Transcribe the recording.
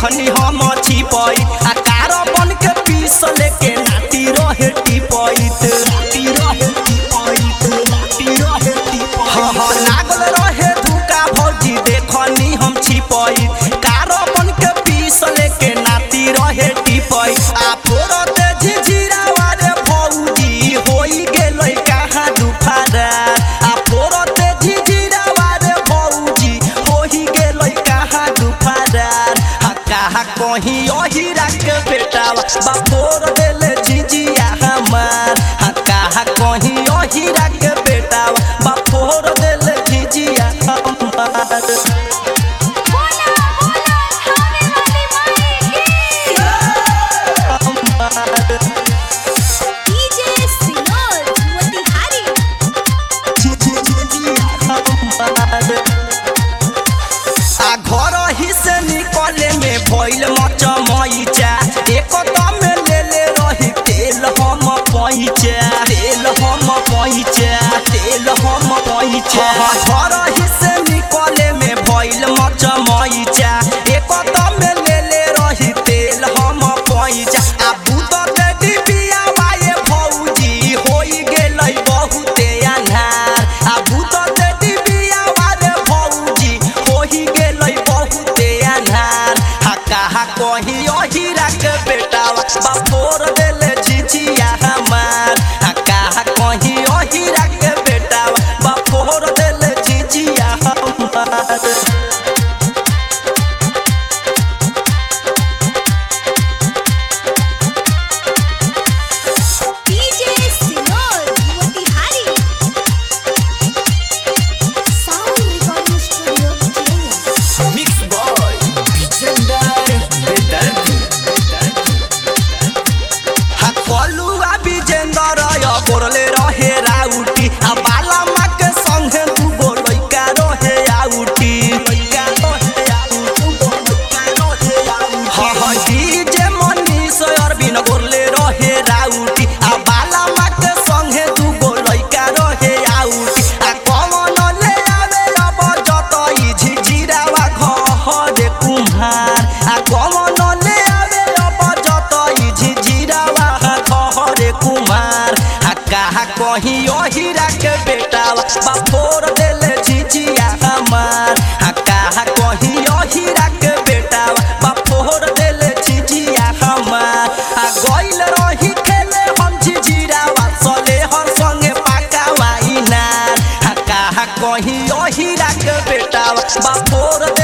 देखनी हम छिपई आ कार बन के पीस लेके नाटी रहे टिपईत नाटी रहे टिपईत नाटी रहे टिपईत हाँ हाँ लागल रहे धुका भौजी देखनी हम छिपई कार बन के पीस लेके नाटी रहे टिपई आ फोरते झिझिरावा रे भौजी होई गेलै कहाँ दुफारा आ फोरते झिझिरावा रे भौजी होई गेलै कहाँ दुफारा आ कहाँ कहीं अहिरा के बेटावा बा फोर देले झिझिया हमार आ कहाँ कहीं अहिरा के बेटावा बा फोर देले झिझिया हमार बोला बोला थाने वाली माई की डीजे सिनोर मोतिहारी आ घर ही से निकले में भइल मचमैचा एक दम ले ले रही तेल हम पैचा तेल हम पैचा तेल हम पैचा घर ही से निकले में भइल मचमैचा एक दम ले ले रही तेल हम पैचा आ बुत के डिबिया वाए भौजी होई गेलै बहुते अन्हार आ बुत के डिबिया वाले भौजी होई गेलै बहुते अन्हार हा कहा कहीं अहिरा के बेटावा बापोर देले झिझिया हमार हा कहा कहीं अहिरा के बेटावा बापोर देले झिझिया हमार डीजे सिनोर Motihari sound recording studio Kerala Mix Boy, Vicendare, Bedardi. हा कलुआ विजेंदर य बोरले रहे राउटी आ बाला मा के संगे दू गो लइका रहे आउटी लइका रहे आउटी लइका रहे आउटी हा हा डीजे मनीष अरविंद बोरले रहे राउटी आ बाला मा के संगे दू गो लइका रहे आउटी आ कौन ले आवे अब जतई झिझिरावा घर कुम्हार आ कौन ले आवे अब जतई झिझिरावा घर कुमार आ कहा कहीं अहिरा के बेटावा बापोर देले झिझिया हमार आ कहा कहीं अहिरा के बेटावा बापोर देले झिझिया हमार आ गइल रही खेले हम झिझिरावा सले हर संगे पाकावा इनार आ कहा कहीं अहिरा के बेटावा बापोर